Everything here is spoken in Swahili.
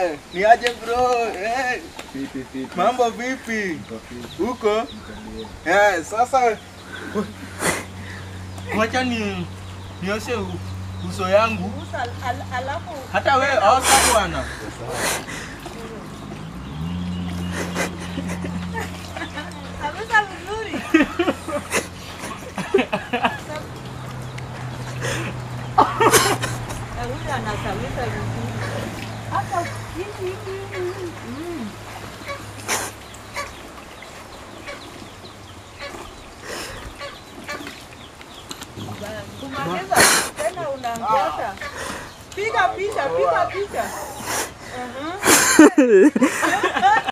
Eh, ni aje bro? Eh, Fiti, fiti. mambo vipi? Niko fiti. Huko? Niko bie. Eh, sasa wacha ni nioshe u- uso yangu. Usa, al, alafu Hata wewe osha bwana. kabisa vizuri. Na huyu anasawisa vizuri. Hata hivi hivi. Mm. Kumaliza tena unaongeza. Piga picha, piga picha. Mhm.